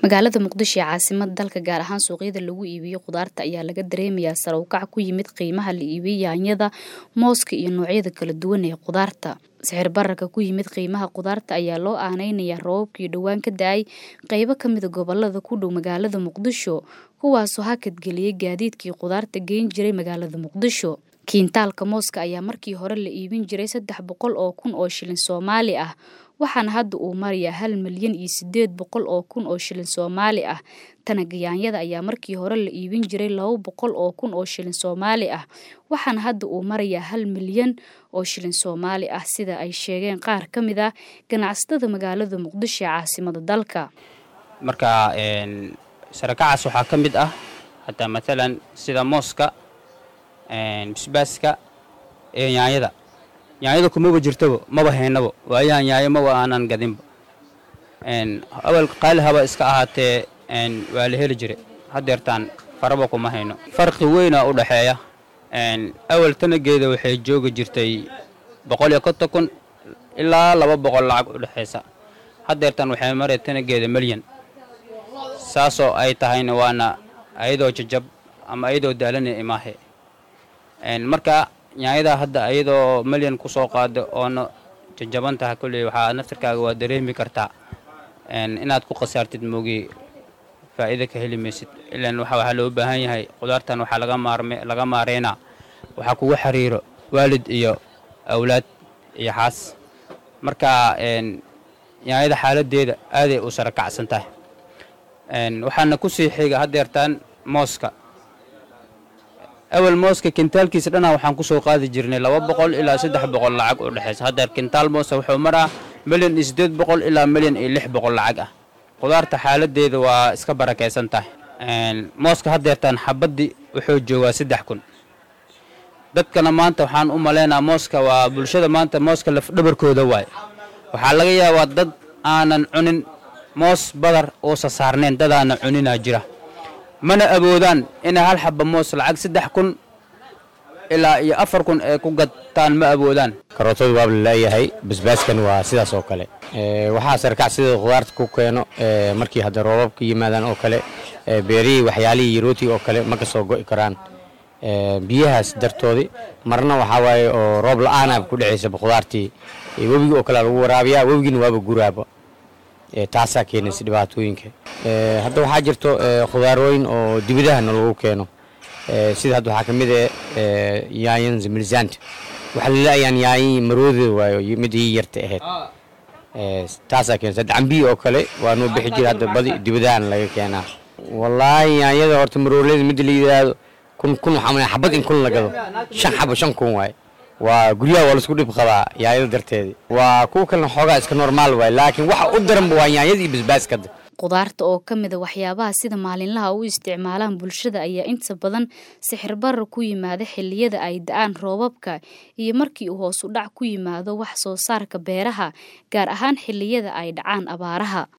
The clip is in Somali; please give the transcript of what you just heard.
magaalada muqdisho ee caasimada dalka gaar ahaan suuqyada lagu iibiyo khudaarta ayaa laga dareemayaa sare u kac ku yimid qiimaha la iibiyo yaanyada mooska iyo noocyada kala duwan ee khudaarta sixir bararka ku yimid qiimaha khudaarta ayaa loo aaneynayaa roobabkii dhowaan ka da-ay qeybo kamida gobolada ku dhow magaalada muqdisho kuwaasoo hakadgeliyey gaadiidkii khudaarta geyn jiray magaalada muqdisho kiintaalka mooska ayaa markii hore la iibin jiray saddex boqol oo kun oo shilin soomaali ah waxaana hadda uu marayaa hal milyan iyo sideed boqol oo kun oo shilin soomaali ah tanaga yaanyada ayaa markii hore la iibin jiray laba boqol oo kun oo shilin soomaali ah waxaana hadda uu marayaa hal milyan oo shilin soomaali ah sida ay sheegeen qaar ka mid ah ganacsatada magaalada muqdisho ee caasimada dalka marka sarakacaas waxaa ka mid ah hataa maalan sida mooska bisbaaska iyo yaanyada yaanyada kumaba jirtaba maba haynabo waayahan yaayo maba aanan gadinba awal qaali haba iska ahaatee waa la heli jira hadeertaan faraba kuma hayno farqi weynaa u dhaxeeya awal tanageeda waxay joogi jirtay boqol iyo konton kun ilaa laba boqol lacag u dhexaysa hadeertaan waxay maray tanageeda milyan saasoo ay tahayna waana ayadoo jajab ama ayadoo daalana imaahe marka yaanyadaa hadda ayadoo milyan ku soo qaada oona jajaban taha kolley waxaa naftarkaaga waa dareemi kartaa inaad ku khasaartid moogii faa'iida ka heli maysid ilaan waxaa loo baahan yahay khudaartan waxaa laga maareynaa waxaa kugu xiriiro waalid iyo awlaad iyo xaas marka yaanyada xaaladeeda aaday u sara kacsan tahay waxaana ku sii xiga hadeertaan mooska awal mooska kintaalkiisa dhanaa waxaan kusoo qaadi jirnay laba boqol ilaa saddex boqol lacag u dhexaysa haddeer kintaal moosa wuxuu maraa milyan iyo siddeed boqol ilaa milyan iyo lix boqol lacag ah khudaarta xaaladeeda waa iska barakaysan tahay mooska hadeertaan xabaddii wuxuu joogaa saddex kun dadkana maanta waxaan u malaynaa mooska waa bulshada maanta mooska lafdhabarkooda waaye waxaa laga yaabaa dad aanan cunin moos badar uusa saarnayn dadaana cuninaa jira mana awoodaan inay hal xaba moos lacag saddex kun ilaa iyo afar kun ay ku gadtaan ma awoodaan karootadu waaba laleeyahay basbaaskan waa sidaas oo kale waxaa sarkac sida khudaarta ku keeno markii hadda roobabka yimaadaan oo kale beerihii waxyaalihii yarootii oo kale ma ka soo go'i karaan biyahaas dartoodii marna waxaa waaye oo roob la-aanaaba ku dhacaysaba khudaartii webigii oo kale lagu waraabiyaa webigiina waaba guraaba taasaa keenaysa dhibaatooyinka hadda waxaa jirto khudaarooyin oo dibidahana lagu keeno sida hadda waxaa ka mid ah yaanyan zamilzaanta waxaa laleeyaan yaanyi marooda waayo mid ii yarta ahayd taasaa keenaysa hadda cambiyi oo kale waa noo bixi jira hadda badi dibidahana laga keenaa wallaahi yaanyada horta maroolada midda la yidhaahdo kun kun waxaa xabad in kun la gado shan xabo shan kun waaye waa guryaha waa laisku dhib qabaa yaanyada darteedii waa kuwa kalena xoogaa iska normaal waay laakiin waxa u daranba waa yaanyada iyo basbaaskada khudaarta oo ka mida waxyaabaha sida maalinlaha u isticmaalaan bulshada ayaa inta badan sixir barar ku yimaada xilliyada ay da-aan roobabka iyo markii uu hoos u dhac ku yimaado wax soo saarka beeraha gaar ahaan xilliyada ay dhacaan abaaraha